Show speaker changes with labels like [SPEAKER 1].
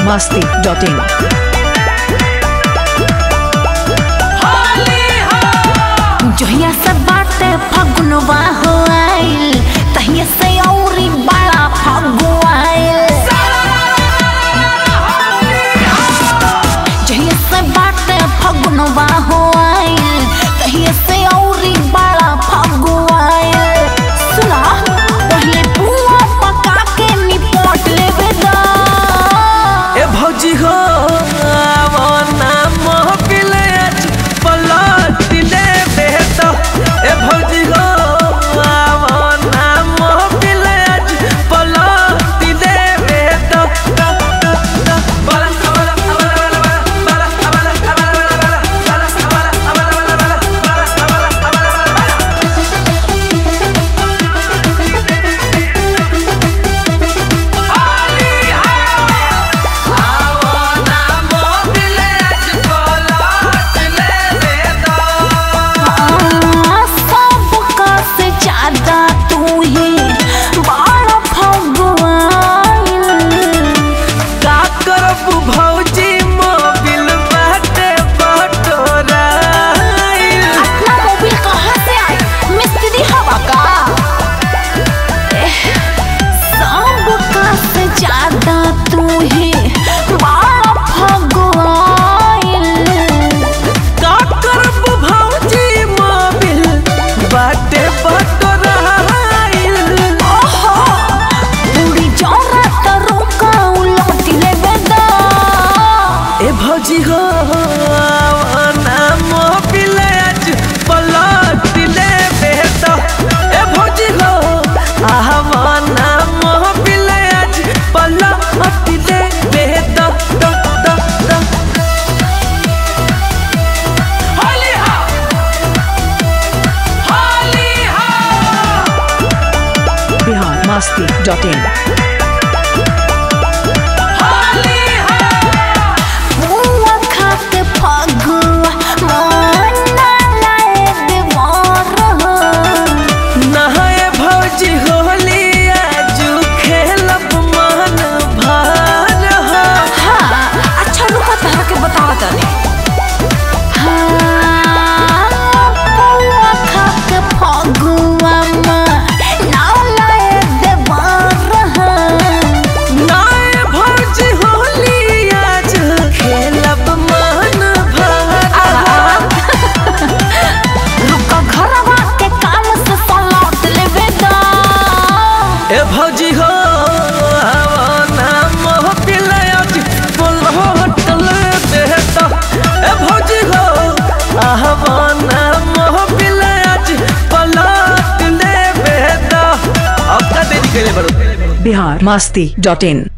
[SPEAKER 1] masti.in.
[SPEAKER 2] जहिया से बाटे फगुनवा हो आइल तहिया से औरी बड़ा फगुआइल जहिया से बाटे फगुनवा हो आइल तहिया से औरी बड़ा फगुआइल सुना पहले पुआ पका के निपट लेवे दा
[SPEAKER 3] ए भौजी हो आवो ना महफिल आज पलट ले बेटा ए भौजी हो आवो ना महफिल आज पलट ले बेटा टा टा टा बला बला बला बला बला बला बला बला बला
[SPEAKER 2] सबका से ज्यादा तू ही बड़ा फगुआइल
[SPEAKER 3] का करब भौजी मोबिल बाटे बटोराइल
[SPEAKER 2] अपना मोबिल कहाँ से आई मिस्त्री हवा का एह, सबका से ज्यादा तू ही बड़ा फगुआइल
[SPEAKER 3] का करब भौजी मोबिल बाटे बटोराइल
[SPEAKER 2] ओहो पूरी जोरा तो रुका उलट लेवे दा
[SPEAKER 3] ए भौजी हो ना मोबिल आज पलट ले बेटा ए भौजी हो ना मोबिल आज पलट ले बेटा दा दा दा होली हा होली हा
[SPEAKER 1] Bihar masti.in.
[SPEAKER 3] होली हा
[SPEAKER 2] बुआ खाके फगुआ मना लाए देवर हो
[SPEAKER 3] नहाए भौजी होली आजू खेलब मन भार हो
[SPEAKER 2] हाँ अच्छा रुको तहरा के बतावा तनी हाँ बुआ खाके फगुआ मना लाए देवर हो
[SPEAKER 3] नहाए भौजी होली आज खेलब मन भार हो
[SPEAKER 2] रुको घरवा के काम से सलौट लेवे दा
[SPEAKER 3] ए भौजी हो आवो ना महफिल आज पलट ले बेटा ए भौजी हो आवो ना महफिल आज पलट ले बेटा अब का देरी करे बड़ो
[SPEAKER 1] Bihar masti.in.